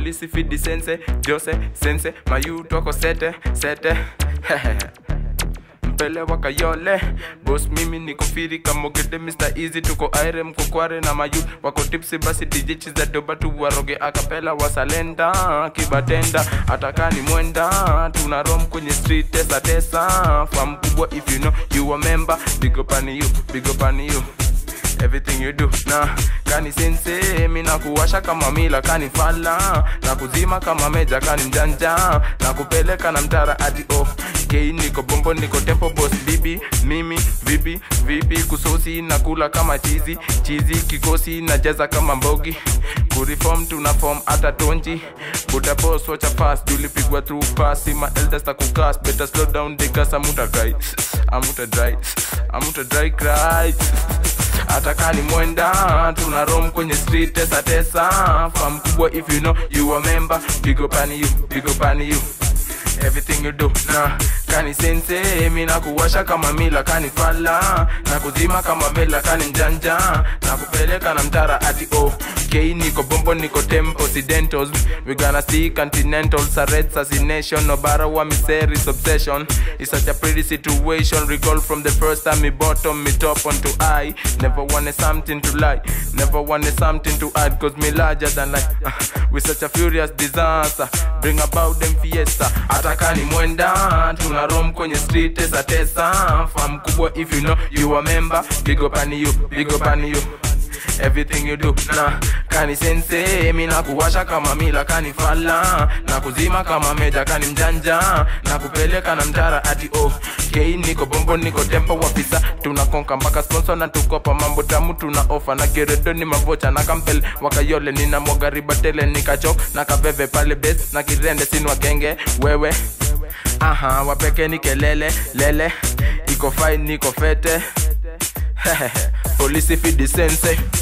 polisi fidi sense jose sense mayutu wako sete sete mpele wa kayole bos mimi niko firi kamogede mr easy tuko aire mkokware na mayu wako tipsi basi dj chiza doba tu waroge akapela wasalenda kibatenda atakani mwenda tuna rom kwenye street tesa tesa fam kubwa if you know you a member big up on you big up on you everything you do na kani sense mi nakuwasha kama mila kani fala na kuzima kama meja kani mjanja na kupeleka na mtara ati oh kei niko bombo niko tempo boss bibi mimi vipi vipi kusosi na kula kama chizi chizi kikosi na jaza kama mbogi kureform tuna form hata tonji buda boss wacha fast tulipigwa through pass ma elders ta kukas better slow down the gas amuta dry amuta dry amuta dry cry hata kani mwenda tuna rom kwenye street tesa tesa fam kubwa if you know you a member big up on you big up on you everything you do na kani sense mi nakuwasha kama mila kani fala na kuzima kama mela kani mjanja na kupeleka na mtara ati oh okay niko bombo niko tempo occidentals we gonna see continentals a red assassination no bara wa misery's obsession it's such a pretty situation recall from the first time me bottom me top onto I never wanted something to lie never wanted something to add cause me larger than life uh, with such a furious disaster bring about them fiesta atakani mwenda tuna rom kwenye street tesa tesa fam kubwa if you know you a member big up on you big up on you everything you do na kani sense mi nakuwasha kama mila kani fala na kuzima kama meja kani mjanja na kupeleka na mtara ati oh kei niko bombo niko tempo wafisa tunakonka mpaka sponsor na tukopa mambo tamu tuna ofa na geredo ni mavocha na kampel wakayole nina mwagaribatele nikachok na kaveve pale bes na kirende sinwa kenge wewe aha wapeke ni kelele lele iko fine niko fete polisi fidi sense